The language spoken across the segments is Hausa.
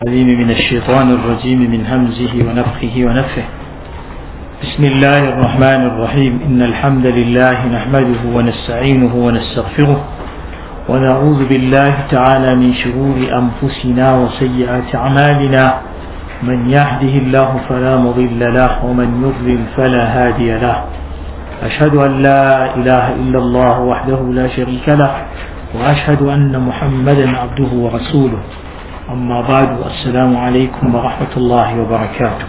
العليم من الشيطان الرجيم من همزه ونفخه ونفه بسم الله الرحمن الرحيم إن الحمد لله نحمده ونستعينه ونستغفره ونعوذ بالله تعالى من شرور أنفسنا وسيئات أعمالنا من يهده الله فلا مضل له ومن يضلل فلا هادي له أشهد أن لا إله إلا الله وحده لا شريك له وأشهد أن محمدا عبده ورسوله أما بعد السلام عليكم ورحمة الله وبركاته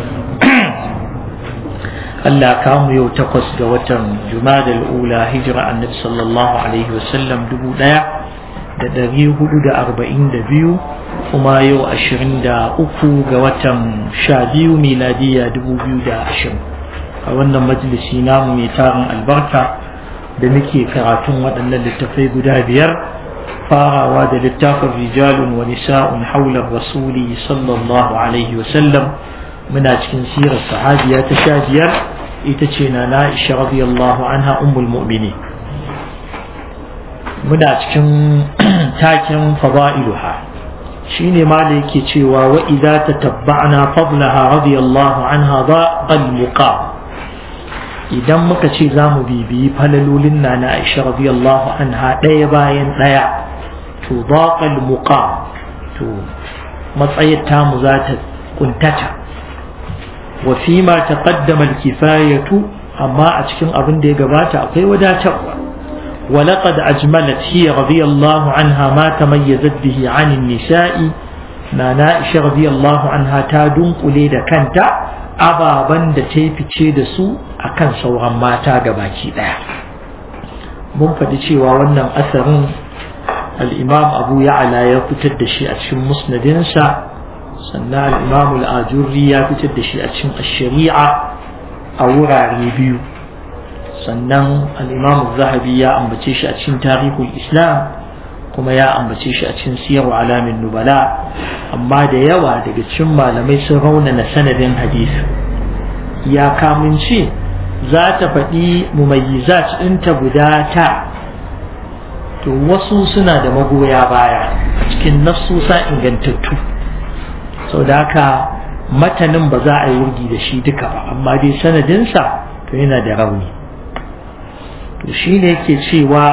Allah kamu yau takwas ga watan Jumadal Ula hijira annabi sallallahu alaihi wasallam dubu ɗaya da ɗari hudu da arba'in da biyu kuma yau ashirin da uku ga watan sha biyu miladiya dubu biyu da ashirin a wannan majalisi namu mai tarin albarka da muke karatun waɗannan littattafai guda biyar farawa da littafin rijalun wa nisa'un haular rasuli sallallahu alaihi wasallam muna cikin sirar sahabiya ta sha biyar ita ce na na'isha radiyallahu anha ummul mu'mini muna cikin takin fada'iluha shine ma da yake cewa wa idza tatabba'na fadlaha radiyallahu anha daqal muqam idan muka ce za mu bibiyi falalolin na na aisha radiyallahu anha ɗaya bayan ɗaya to daqal muqam to matsayar tamu za ta kuntata wa fi ma taqaddama al-kifayatu amma a cikin abin da ya gabata akwai wadatarwa wa laqad ajmalat hiya radiyallahu anha ma tamayyazat bihi 'an an-nisa'i na Aisha radiyallahu anha ta dunkule da kanta ababan da ta fice da su akan sauran mata gabaki daya mun faɗi cewa wannan asarin al-imam Abu Ya'la ya fitar da shi a cikin musnadinsa sannan al'imam al'ajurri ya fitar da shi a cikin shari'a a wurare biyu sannan al'imam zahabi ya ambace shi a cikin tarihul islam kuma ya ambace shi a cikin siyar alamin nubala amma da yawa daga cikin malamai sun raunana sanadin hadisi ya kamunce za ta faɗi mumayyizat ɗinta guda ta to wasu suna da magoya baya a cikin nafsusa ingantattu sau da haka matanin ba za a yi wurgi da shi duka ba amma dai sanadinsa to yana da rauni to shi ne yake cewa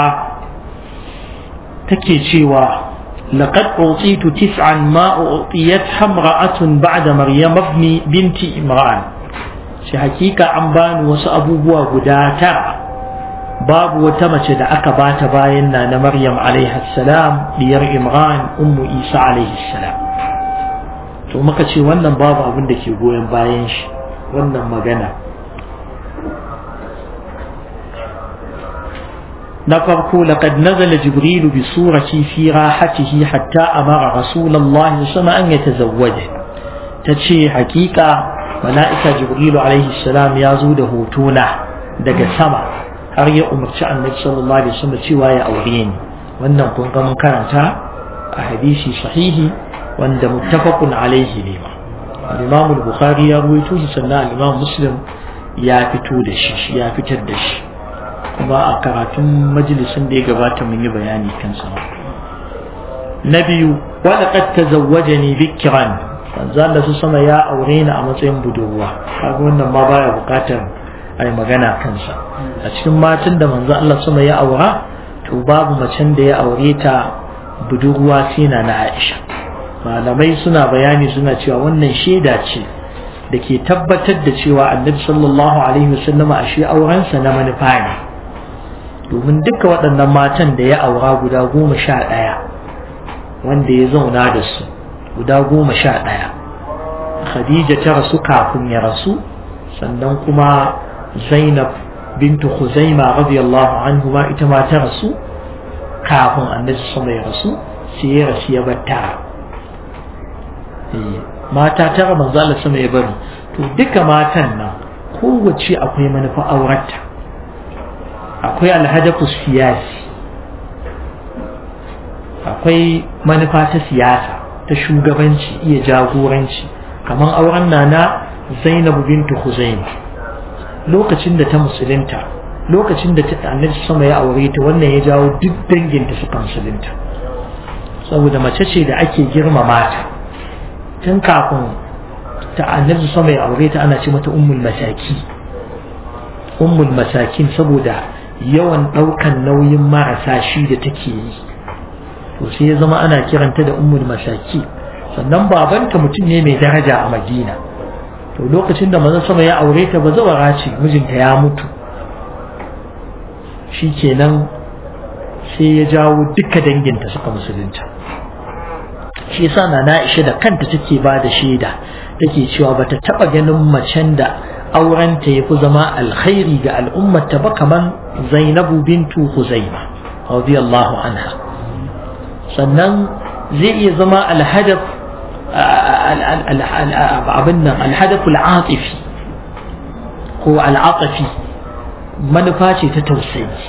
take cewa لقد أعطيت تسعا ما أعطيتها امرأة بعد مريم ابن بنت إمران shi hakika an bani wasu abubuwa guda tara babu wata mace da aka bata bayan na na Maryam alaihi salam diyar Imran ummu Isa alaihi salam to muka ce wannan babu abin da ke goyon bayan shi wannan magana na farko laqad nazala jibril bi surati fi rahatihi hatta amara rasulullah sama an yatazawwaja tace hakika mala'ika jibril alaihi salam ya zo da hotona daga sama har ya umarci annabi sallallahu alaihi wasallam cewa ya aure ni wannan kun ga mun karanta a hadisi sahihi wanda muttafaqun alaihi ne ma al-Imam al-Bukhari ya ruwaito shi sannan al-Imam Muslim ya fito da shi ya fitar da shi kuma a karatun majalisin da ya gabata mun yi bayani kan sa na biyu wa laqad tazawwajani bikran manzo Allah su sama ya aure ni a matsayin budurwa kaga wannan ma baya bukatar ai magana kansa a cikin matan da manzo Allah sama ya aura to babu macen da ya aure ta budurwa sai na na Aisha malamai suna bayani suna cewa wannan shaida ce da ke tabbatar da cewa annabi sallallahu alaihi wasallama a shi aurensa na manufa ne domin duka waɗannan matan da ya aura guda goma sha ɗaya wanda ya zauna da su guda goma sha ɗaya khadija ta rasu kafin ya rasu sannan kuma zainab bintu khuzaima radiyallahu anhu ma ita ma ta rasu kafin annabi sallallahu ya rasu sai ya rasu ya bar tara mata tara manzo Allah sama ya bari to duka matan nan kowace akwai manufa aurarta akwai alhadafu siyasi akwai manufa ta siyasa ta shugabanci iya jagoranci kamar auren nana Zainab bintu Khuzaima lokacin da ta musulunta lokacin da annabi sama ya aure ta wannan ya jawo duk danginta suka musulunta saboda mace ce da ake girmama ta tun kafin ta annabi sama ya aure ta ana ce mata ummul masaki ummul masakin saboda yawan ɗaukan nauyin marasa shi da take yi to sai ya zama ana kiranta da ummul masaki sannan babanta mutum ne mai daraja a madina to lokacin da manzon sama ya aure ta ba zawara ce mijinta ya mutu shi kenan sai ya jawo duka danginta suka musulunta shi yasa na Aisha da kanta take ba da shaida take cewa bata taba ganin macen da aurenta yafi zama alkhairi ga al'ummata ba kaman Zainabu bintu Huzaima radiyallahu anha sannan zai iya zama alhadaf abin nan alhadaf al'atifi ko al'atafi manufa ce ta tausayi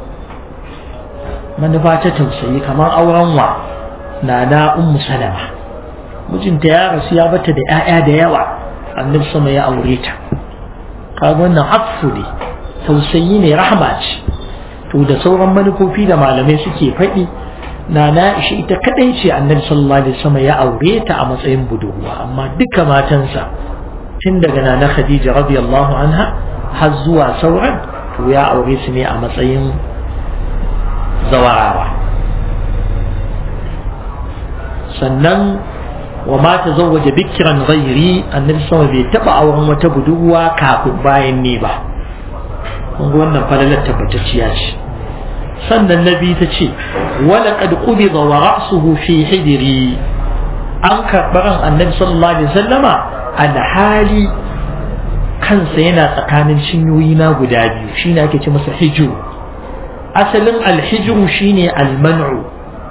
manufa ta tausayi kamar auren wa na na ummu salama mijinta ya rasu ya bata da 'ya'ya da yawa annabi sama ya aure ta kaga wannan afu ne tausayi ne rahama ce to da sauran manufofi da malamai suke faɗi na na ishi ita kadai ce annabi sallallahu alaihi wasallam ya aure ta a matsayin budurwa amma duka matansa tun daga nana khadija radiyallahu anha har zuwa sauran to ya aure su ne a matsayin zawarawa sannan wa ma tazawwaja bikran ghairi annabi sama bai taba auren wata budurwa kafin bayan ne ba kun ga wannan falalar tabbatacciya ce sannan nabi ta ce wala qad qubida wa ra'suhu fi hijri an karbaran annabi sallallahu alaihi wasallama alhali kansa yana tsakanin cinyoyi na guda biyu shine ake ce masa hijru asalin alhijru shine alman'u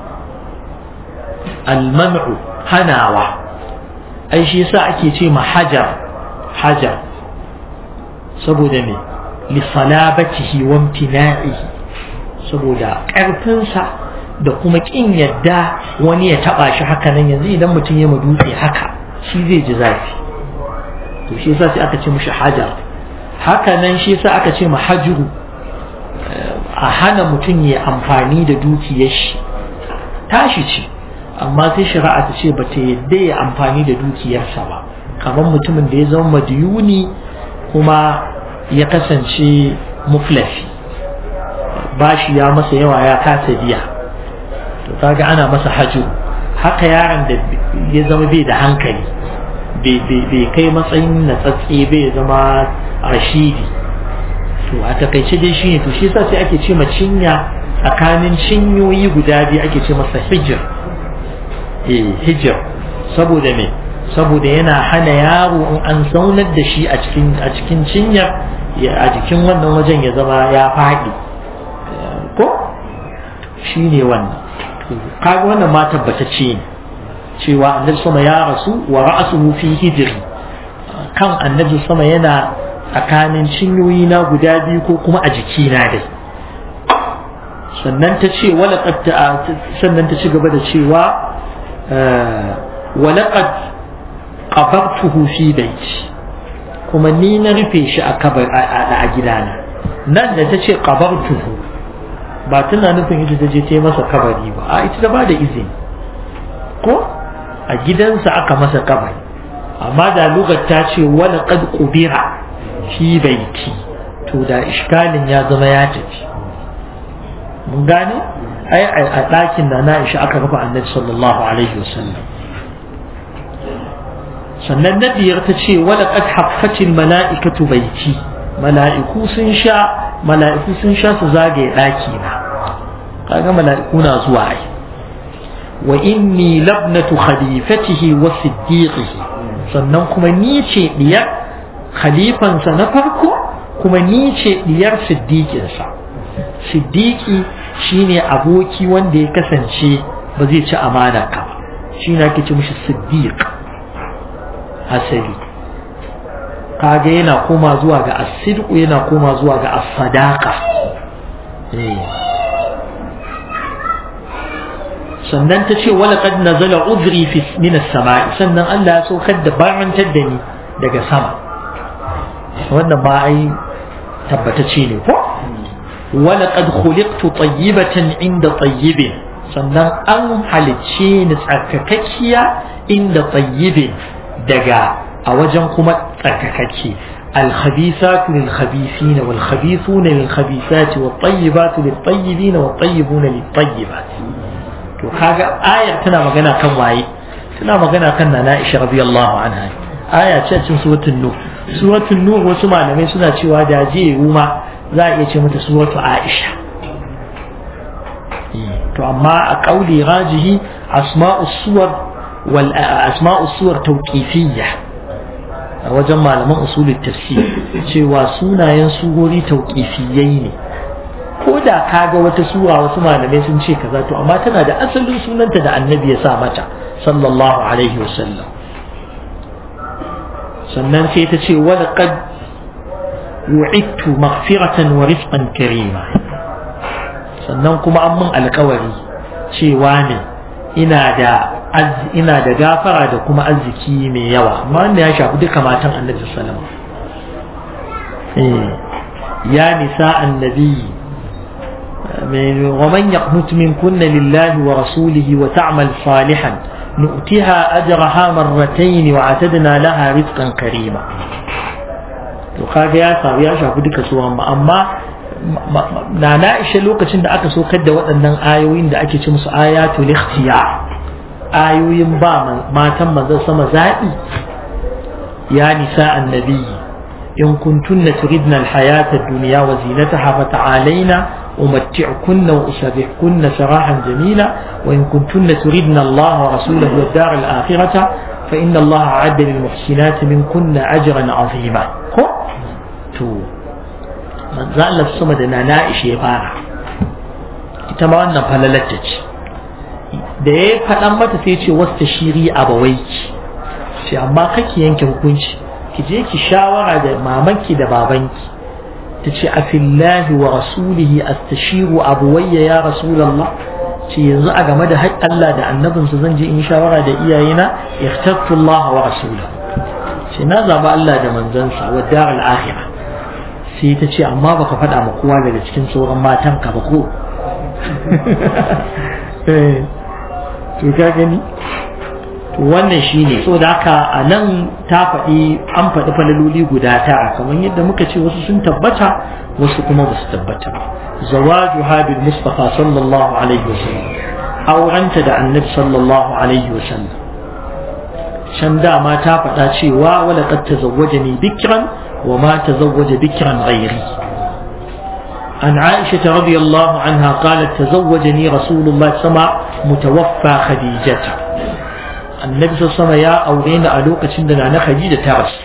alman'u hanawa ai shi yasa ake ce ma hajar hajar saboda me li salabatihi wa imtina'ihi saboda ƙarfinsa da kuma ƙin yadda wani ya taɓa shi haka nan yanzu idan mutum ya dutse haka shi zai ji zafi to shi yasa sai aka ce mishi hajar haka nan shi yasa aka ce mahajuru a hana mutum ya amfani da dukiyar shi tashi ce amma sai shari'a ta ce ba ta yadda ya amfani da dukiyarsa ba kamar mutumin da ya zama madiyuni kuma ya kasance muflafi bashi ya masa yawa ya kasa biya to kaga ana masa hajju haka yaron da ya zama bai da hankali bai kai matsayin na tsatse bai zama rashidi to a takaice dai shine to shi yasa sai ake ce ma cinya tsakanin cinyoyi guda biyu ake ce masa hijir eh hijir saboda me saboda yana hana yaro in an zaunar da shi a cikin a cikin cinyar a jikin wannan wajen ya zama ya faɗi ko shi ne wannan kaga wannan ma tabbatacce ne cewa annabi sama ya rasu wa ra'asuhu fi hijri kan annabi sama yana tsakanin cinyoyi na guda biyu ko kuma a jiki na dai sannan ta ce wala sannan ta ci gaba da cewa walaqad qabartuhu fi baiti kuma ni na rufe shi a kabar a gidana nan da ta ce qabartuhu ba tana nufin ita ta je ta yi masa kabari ba a ita ta ba da izini ko a gidansa aka masa kabari amma da lugar ta ce wala qad qubira fi baiti to da iskalin ya zama ya tafi mun gane ai a ɗakin da na isha aka rufe annabi sallallahu alaihi wasallam sannan na biyar ta ce wala qad haffatil mala'ikatu baiti mala'iku sun sha mala'iku sun sha su zagaye ɗaki na kaga mala'iku na zuwa ai wa inni labnatu khalifatihi wa siddiqihi sannan kuma ni ce diyar khalifansa na farko kuma ni ce diyar siddiqinsa siddiqi shine aboki wanda ya kasance ba zai ci amana ka ba shi ne ake ce mishi siddiq asali kaga yana koma zuwa ga asidku yana koma zuwa ga as-sadaqa sannan ta ce wala qad nazala udri fi min as-sama'i sannan Allah ya saukar da barantar da ni daga sama wannan ba ai tabbatace ne ko wala qad khuliqtu tayyibatan inda tayyibin sannan an halicce ni tsarkakakkiya inda tayyibin daga a wajen kuma tsarkakakke الخبيثات للخبيثين والخبيثون للخبيثات والطيبات للطيبين والطيبون للطيبات to kaga ayar tana magana kan waye tana magana kan nana Aisha radiyallahu anha aya ce cikin suratul nur suratul nur wasu malamai suna cewa da je ruma za a iya ce mata suratul Aisha to amma a kauli rajihi asma'us suwar wal asma'us suwar tawqifiyya a wajen malaman usulul tafsir cewa sunayen surori tauqifiyai ne ko da kaga wata sura wasu malamai sun ce kaza to amma tana da asalin sunanta da annabi ya sa mata sallallahu alaihi wasallam sannan sai ta ce wala qad wu'idtu maghfiratan wa rizqan karima sannan kuma an mun alkawari cewa ne ina da ina da gafara da kuma arziki mai yawa amma wanda ya shafi duka matan annabi sallallahu alaihi ya nisa annabi ومن يقنت منكن لله ورسوله وتعمل صالحا نؤتها أجرها مرتين وعتدنا لها رزقا كريما وقال يا صاحبي يا شاف duka su amma na na ishe lokacin da aka so da waɗannan ayoyin da ake ci musu ayatul ikhtiyar ayoyin ba matan manzon sama zaɓi ya nisa annabi in kuntunna turidna alhayata ad-dunya wa zinataha fata'alaina أمتعكن وأسرحكن سراحا جميلا وإن كنتن تردن الله ورسوله والدار الآخرة فإن الله أعد للمحسنات منكن أجرا عظيما تو من زال الصمد أنا نائش يبارا إتما فللتج da ya faɗan mata sai ce wasu shiri a bawaiki ce amma kake yanke hukunci ki je ki shawara da mamanki da babanki ta ce a fillahi wa rasulihi astashiru abuwayya ya rasulallah ce yanzu a game da haƙƙin Allah da annabinsa zan je in shawara da iyayena ikhtartu Allah wa rasulahu ce na zaba Allah da manzansa wa daral akhirah sai ta ce amma baka faɗa ma kowa daga cikin sauran matan ka ba ko to ka gani to wannan shine so da haka a nan ta faɗi an faɗi falaloli guda tara kamar yadda muka ce wasu sun tabbata wasu kuma ba su tabbata zawaju habil mustafa sallallahu alaihi wasallam aurenta da annabi sallallahu alaihi wasallam can dama ta faɗa cewa wala qad tazawwajani bikran wa ma tazawwaja bikran ghairi عن عائشة رضي الله عنها قالت تزوجني رسول الله صلى الله عليه وسلم متوفى خديجة annabi sama ya aure ni a lokacin da na Khadija ta rasu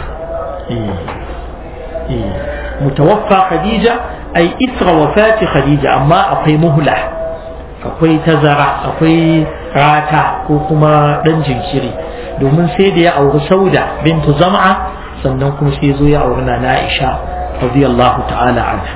mutawaffa Khadija ai isra wafati Khadija amma akwai muhla akwai tazara akwai rata ko kuma dan jinkiri domin sai da ya auri Sauda bintu Zam'a sannan kuma sai zo ya auri na Aisha radiyallahu ta'ala anha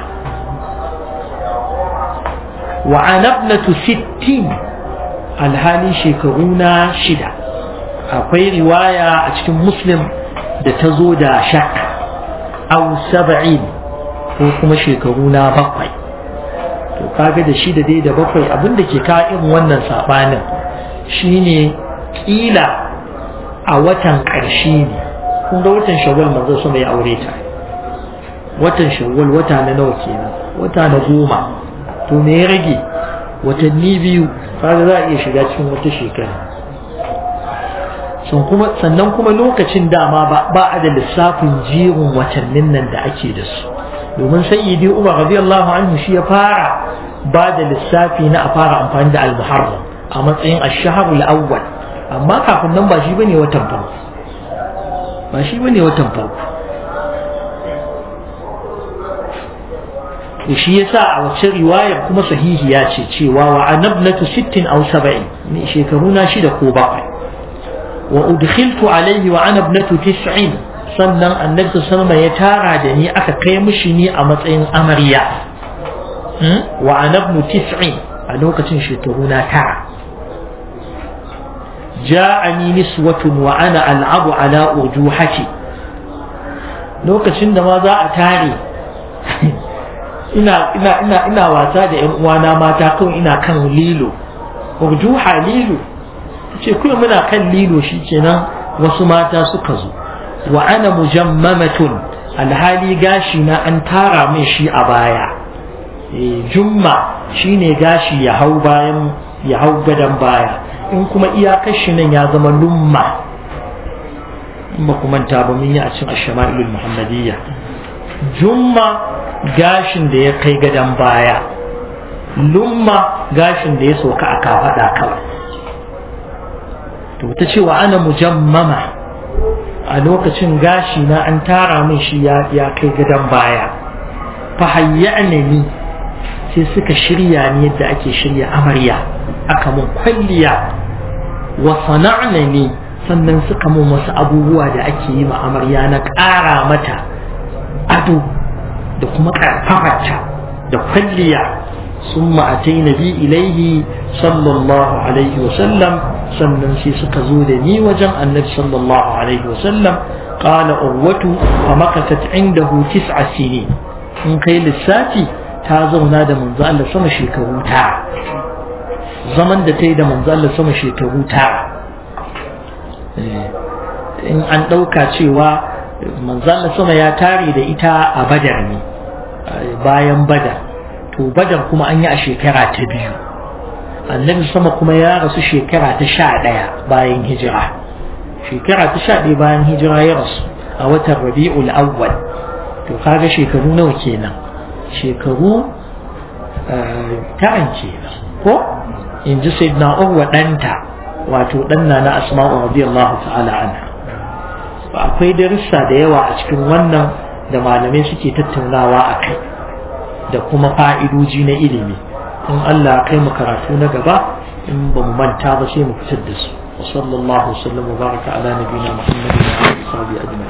wa anabnatu sittin alhali shekaru na shida akwai riwaya a cikin muslim da ta zo da shak au saba'in ko kuma shekaru na bakwai to kaga da shida dai da bakwai abinda ke ka irin wannan sabanin shine kila a watan ƙarshe ne kun ga watan shawwal manzo sama ya aure ta watan shawwal wata na nawa kenan wata na goma to me ya rage watanni biyu kaga za a iya shiga cikin wata shekara sannan kuma lokacin dama ba a da lissafin jerin watannin nan da ake da su domin sayyidi umar radiyallahu anhu shi ya fara ba da lissafi na a fara amfani da al-muharram a matsayin ash-shahr al-awwal amma kafin nan ba shi bane watan farko ba shi bane watan farko to shi yasa a wacce riwayar kuma sahihiya ce cewa wa anabnatu 60 aw 70 ni shekaru na shida ko bakwai wa udkhiltu alayhi wa anabnatu 90 sannan annabi sallallahu ya tara da ni aka kai mishi ni a matsayin amarya wa anabnu 90 a lokacin shekaru na tara ja'ani niswatun wa ana al'abu ala urjuhati lokacin da ma za a tare ina ina ina ina wasa da ƴan uwana mata kawai ina kan lilo urjuha lilo ce kuma muna kan lilo shi kenan wasu mata suka zo wa ana mujammamatun alhali gashi na an tara min shi a baya jumma shine gashi ya hau bayan ya hau gadon baya in kuma iyakar shi nan ya zama lumma in ba ku manta ba mun yi a cin ashama'ilul muhammadiyya jumma gashin da ya kai gadon baya lumma gashin da ya soka a kafaɗa kawai to ta cewa ana mujammama a lokacin gashi na an tara min shi ya kai gadon baya fa hayyana ni sai suka shirya ni yadda ake shirya amarya aka mun kwalliya wa sana'na ni sannan suka mun wasu abubuwa da ake yi ma amarya na ƙara mata ado da kuma ƙarfafarta da kwalliya sun ma'atai na bi ilaihi sallallahu alaihi wasallam sannan sai suka zo da ni wajen annabi sallallahu alaihi wasallam قال أروة فمكثت عنده تسع سنين in kai lissafi ta zauna da manzo Allah sama shekaru tara zaman da ta yi da manzo Allah sama shekaru tara in an ɗauka cewa manzo Allah sama ya tare da ita a badar ne bayan badar to badar kuma an yi a shekara ta biyu annabi sama kuma ya rasu shekara ta sha ɗaya bayan hijira shekara ta sha ɗaya bayan hijira ya rasu a watan rabi'ul awwal to kaga shekaru nawa kenan shekaru taran kenan ko in ji sayyidina urwa ɗanta wato ɗanna na asma'u radiyallahu ta'ala anha akwai darussa da yawa a cikin wannan da malamai suke tattaunawa a kai da kuma fa'idoji na ilimi in Allah kai mu karatu na gaba in ba mu manta ba sai mu fitar da su wa sallallahu alaihi wa sallam wa baraka ala nabiyina muhammadin wa alihi wa sahbihi ajma'in